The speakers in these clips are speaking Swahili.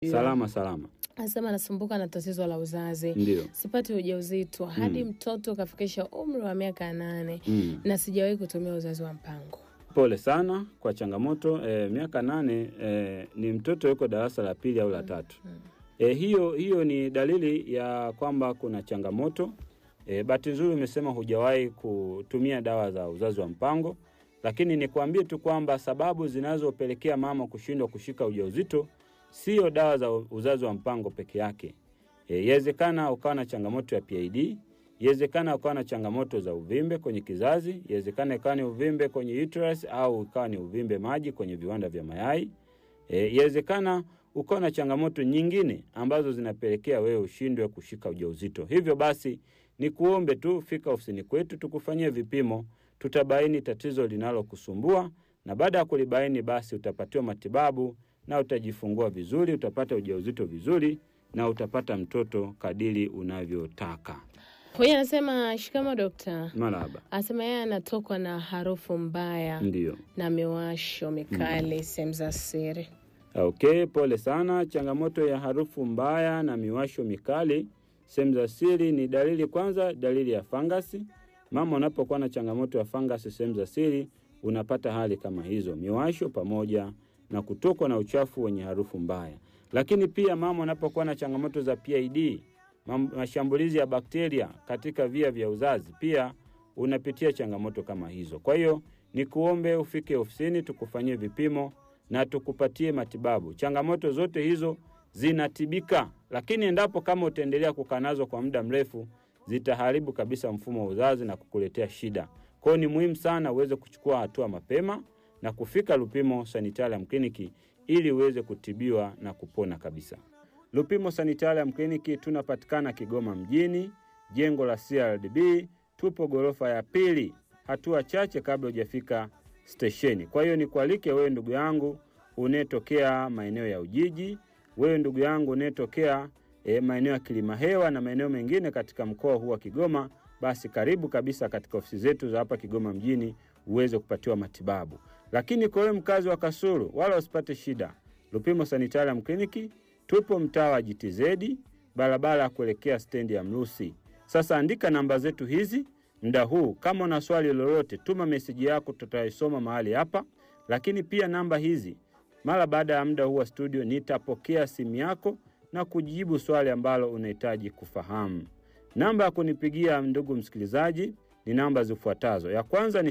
Salama salama, Anasema anasumbuka na tatizo la uzazi, ndio. sipati ujauzito hadi mtoto kafikisha umri wa miaka nane Mm. na sijawahi kutumia uzazi wa mpango. Pole sana kwa changamoto. E, miaka nane e, ni mtoto yuko darasa la pili au la tatu. E, hiyo hiyo ni dalili ya kwamba kuna changamoto. E, bahati nzuri umesema hujawahi kutumia dawa za uzazi wa mpango, lakini nikwambie tu kwamba sababu zinazopelekea mama kushindwa kushika ujauzito sio dawa za uzazi wa mpango peke yake. E, yawezekana ukawa na changamoto ya PID, yawezekana ukawa na changamoto za uvimbe kwenye kizazi, yawezekana ikawa ni uvimbe kwenye uterus au ikawa ni uvimbe maji kwenye viwanda vya mayai. E, yawezekana ukawa na changamoto nyingine ambazo zinapelekea wewe ushindwe kushika ujauzito. Hivyo basi ni kuombe tu fika ofisini kwetu tukufanyie vipimo, tutabaini tatizo linalokusumbua na baada ya kulibaini basi utapatiwa matibabu na utajifungua vizuri, utapata ujauzito vizuri na utapata mtoto kadiri unavyotaka. Huyu anasema shikamo dokta, Marahaba. anasema yeye anatokwa na harufu mbaya Ndiyo. na miwasho mikali sehemu za siri. Okay, pole sana. Changamoto ya harufu mbaya na miwasho mikali sehemu za siri ni dalili, kwanza dalili ya fangasi. Mama unapokuwa na changamoto ya fangasi sehemu za siri, unapata hali kama hizo, miwasho pamoja na kutokwa na uchafu wenye harufu mbaya. Lakini pia mama unapokuwa na changamoto za PID, mam- mashambulizi ya bakteria katika via vya uzazi, pia unapitia changamoto kama hizo. Kwa hiyo ni kuombe ufike ofisini tukufanyie vipimo na tukupatie matibabu. Changamoto zote hizo zinatibika, lakini endapo kama utaendelea kukaa nazo kwa muda mrefu, zitaharibu kabisa mfumo wa uzazi na kukuletea shida. Kwa hiyo ni muhimu sana uweze kuchukua hatua mapema na kufika Lupimo Sanitarium Kliniki ili uweze kutibiwa na kupona kabisa. Lupimo Sanitarium Kliniki tunapatikana Kigoma mjini, jengo la CRDB, tupo ghorofa ya pili, hatua chache kabla hujafika stesheni. Kwa hiyo nikualike wewe ndugu yangu unayetokea maeneo ya Ujiji, wewe ndugu yangu unayetokea e, maeneo ya Kilimahewa na maeneo mengine katika mkoa huu wa Kigoma, basi karibu kabisa katika ofisi zetu za hapa Kigoma mjini uweze kupatiwa matibabu. Lakini kwa wewe mkazi wa Kasulu, wala usipate shida. Lupimo Sanitarium Kliniki tupo mtaa wa GTZ, barabara ya kuelekea stendi ya Mrusi. Sasa andika namba zetu hizi muda huu. Kama una swali lolote, tuma meseji yako, tutaisoma mahali hapa. Lakini pia namba hizi, mara baada ya muda huu wa studio, nitapokea simu yako na kujibu swali ambalo unahitaji kufahamu. Namba ya kunipigia ndugu msikilizaji ni namba zifuatazo. Ya kwanza ni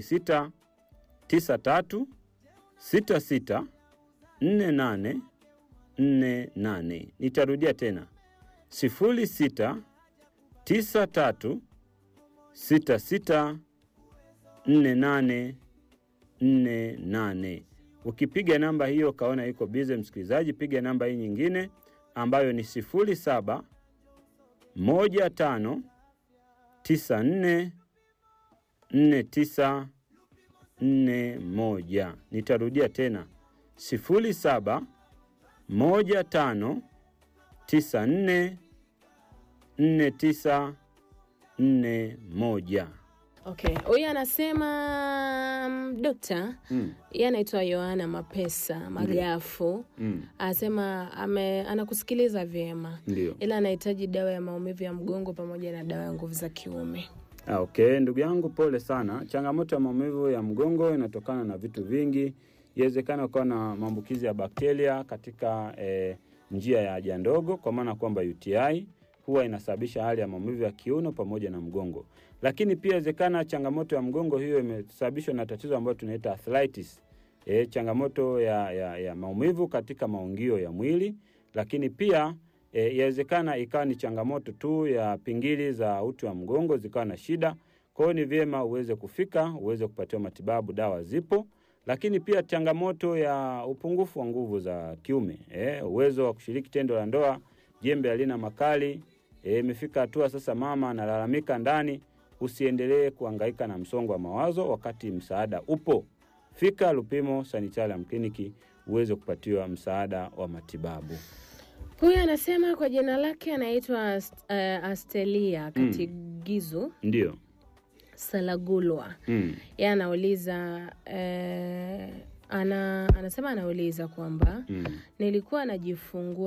06 93 66 48 48. Nitarudia tena 06 93 66 48 48. Ukipiga namba hiyo kaona iko bize, msikilizaji, piga namba hii nyingine ambayo ni 07 15 94 49 41. Nitarudia tena 07 15 94 49 41. Okay, huyu anasema mm, dokta, Mm. yeye anaitwa Yohana Mapesa Magafu. Mm. Anasema ame, anakusikiliza vyema Ndio. ila anahitaji dawa ya maumivu ya mgongo pamoja na dawa ya nguvu za kiume. Ah, Okay, ndugu yangu, pole sana. Changamoto ya maumivu ya mgongo inatokana na vitu vingi. Inawezekana ukawa na maambukizi ya bakteria katika eh, njia ya haja ndogo, kwa maana kwamba UTI huwa inasababisha hali ya maumivu ya kiuno pamoja na mgongo. Lakini pia inawezekana changamoto ya mgongo hiyo imesababishwa na tatizo ambalo tunaita arthritis. E, changamoto ya, ya, ya maumivu katika maungio ya mwili, lakini pia e, yawezekana ikawa ni changamoto tu ya pingili za uti wa mgongo zikawa na shida. Kwa hiyo ni vyema uweze kufika uweze kupatiwa matibabu, dawa zipo. Lakini pia changamoto ya upungufu wa nguvu za kiume, e, uwezo wa kushiriki tendo la ndoa, jembe halina makali. E, imefika hatua sasa mama analalamika ndani. Usiendelee kuhangaika na msongo wa mawazo wakati msaada upo. Fika Lupimo Sanitarium Kliniki uweze kupatiwa msaada wa matibabu. Huyu anasema kwa jina lake anaitwa uh, Astelia Katigizu Ndio. Salagulwa. Mm. Yeye anauliza eh, ana anasema anauliza kwamba Mm. nilikuwa najifungua